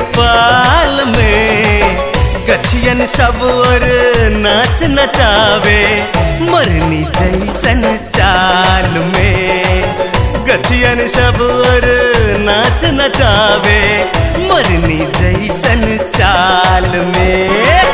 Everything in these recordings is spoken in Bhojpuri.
पाल में गठियन सब और नाच नचावे मरनी जैसन चाल में गठियन सब और नाच नचावे मरनी जैसन चाल में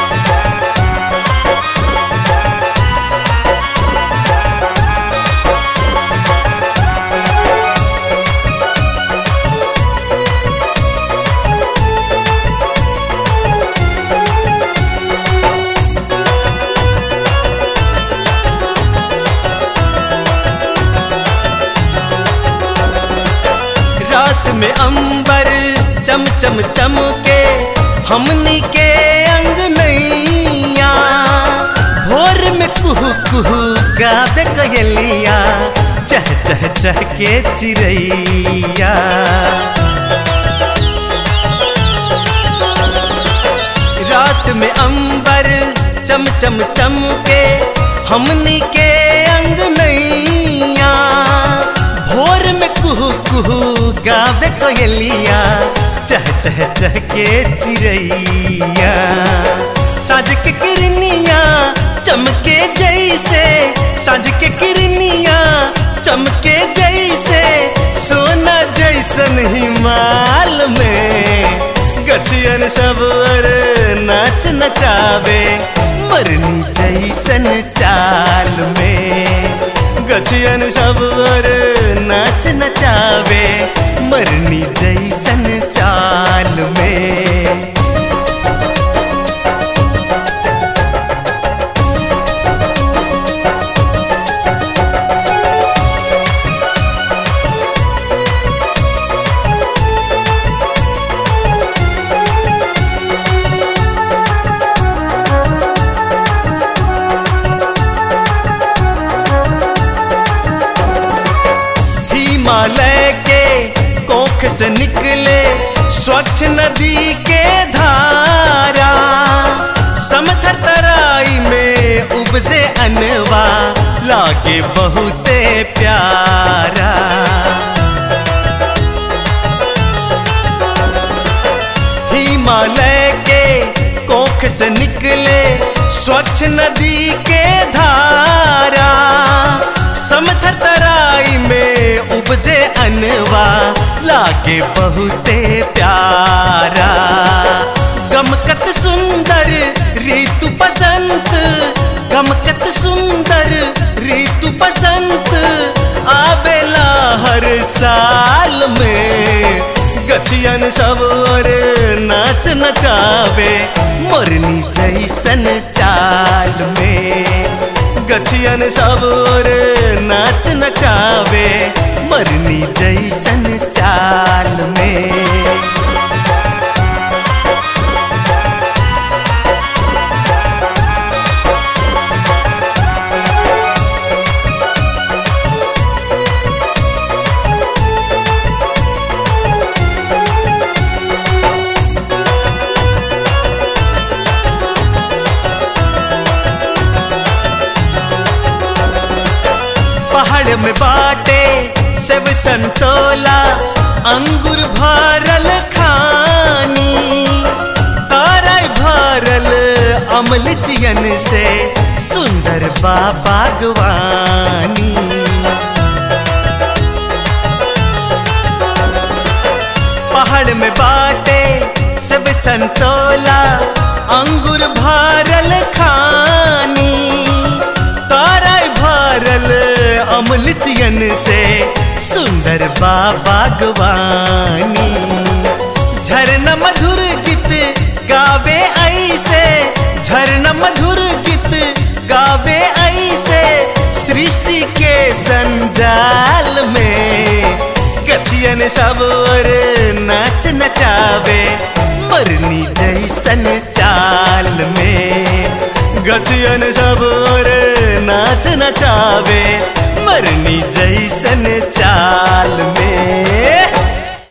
रात में अंबर चम चम चम के हमनी के अंग नैया भोर में कुहू कुहू गाद कयलिया चह चह चह के चिड़ैया रात में अंबर चम चम चम के हमनी के अंग नैया भोर में कुहू कुहू गावे कोयलिया चह चह चह के चिड़ैया साझ के किरनिया चमके जैसे साझ के किरनिया चमके जैसे सोना जैसन हिमाल में गठियन सब और नाच नचावे मरनी जैसन चाल में गठियन सब और नाच नचावे मरनी जैसन चाल में हिमालय के कोख से निकले स्वच्छ नदी के धारा समथर तराई में उपजे अनवा लागे बहुते प्यारा हिमालय के कोख से निकले स्वच्छ नदी के धारा समथर तराई में उपजे अनवा लागे बहुते प्यारा गमकत सुंदर ऋतु बसंत गमकत सुंदर ऋतु बसंत आवेला हर साल में गठियन सब और नाच नचावे मोरनी जैसन चाल में गठियन सब और नाच नचावे मरनी जैसन चाल में पहाड़ में बाटे सेब संतोला अंगूर भरल खानी तारा भरल अमल चियन से सुंदर बा बागवानी पहाड़ में बाटे सब संतोला अंगूर भरल खानी तारा भरल अमल चियन से सुंदर बा बागवानी झरना मधुर गीत गावे ऐसे झरना मधुर गीत गावे ऐसे सृष्टि के संजाल में गतियन सब और नाच नचावे मरनी जैसन चाल में गतियन सब और नाच नचावे मरनी जैसन चाल